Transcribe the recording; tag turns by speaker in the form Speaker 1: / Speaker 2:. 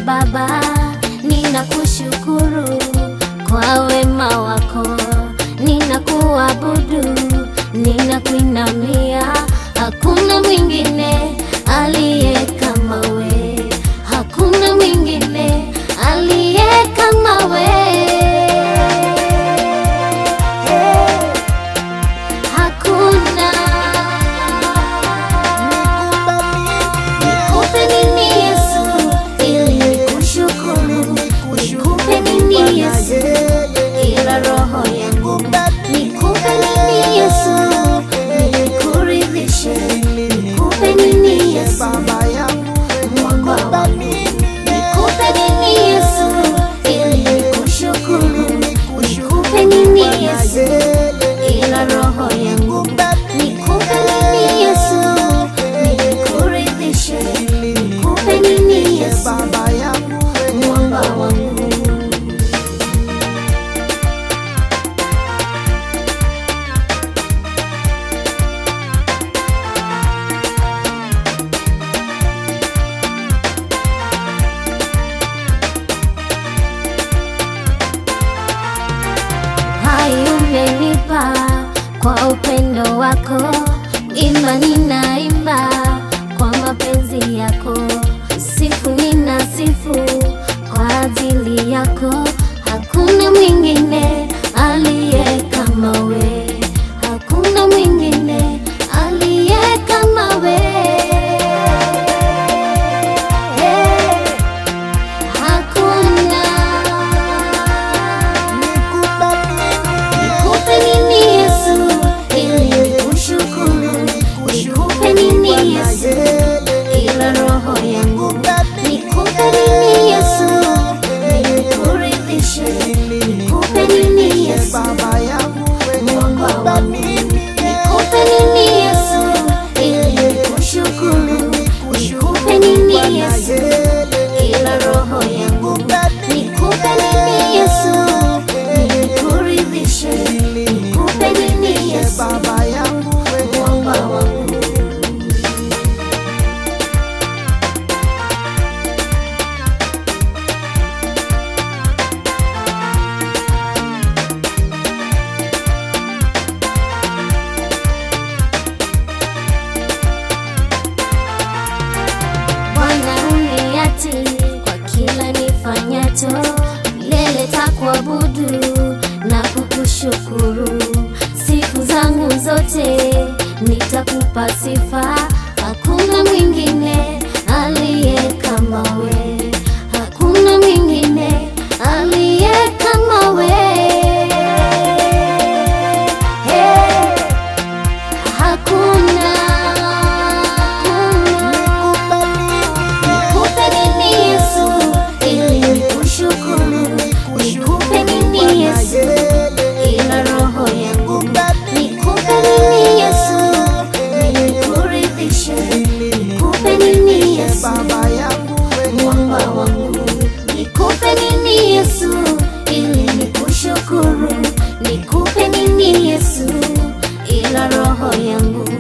Speaker 1: Baba, ninakushukuru kwa wema wako, ninakuabudu, ninakuinamia. Hakuna mwingine aliye kama we, hakuna mwingine aliye kama we. Hakuna Nikupe nini Yesu ili nikushukuru? Nikupe nini Yesu ila roho yangu? Nikupe nini Yesu ili nikuridhishe? Nikupe nini Yesu mwamba wangu? Nikupe nini Yesu ili nikushukuru? Nikupe nini Yesu ila roho yangu? Nikupe nini Yesu ili nikuridhishe? Nikupe nini Yesu mwamba wangu? hai umenipa kwa upendo wako, imba ninaimba kwa mapenzi yako, sifu nina sifu kwa ajili yako. Hakuna mwingine aliye kama we, hakuna mwingine aliye kama we. Hakuna Nikupe nini Yesu ili nikushukuru? Nikupe nini Yesu ila roho yangu? Nikupe nini Yesu ili nikuridhishe? Nikupe nini Yesu mwamba wangu? Nikupe nini Yesu ili nikushukuru? Nikupe nini Yesu ila roho yangu? Nikupe nini Yesu ili nikuridhishe? Nikupe nini Yesu mwamba wangu? Bwana uniati kwa kila nifanyacho, milele takuabudu na kukushukuru. Siku zangu zote nitakupa sifa, hakuna mwingine aliye kama we, hakuna mwingine aliye kama we. Hey, hakuna Nikupe nini Yesu ili nikushukuru? Nikupe nini Yesu ila roho yangu? Nikupe nini Yesu ili nikuridhishe? Nikupe nini Yesu mwamba wangu? Nikupe nini Yesu ili nikushukuru? Nikupe nini Yesu ila roho yangu?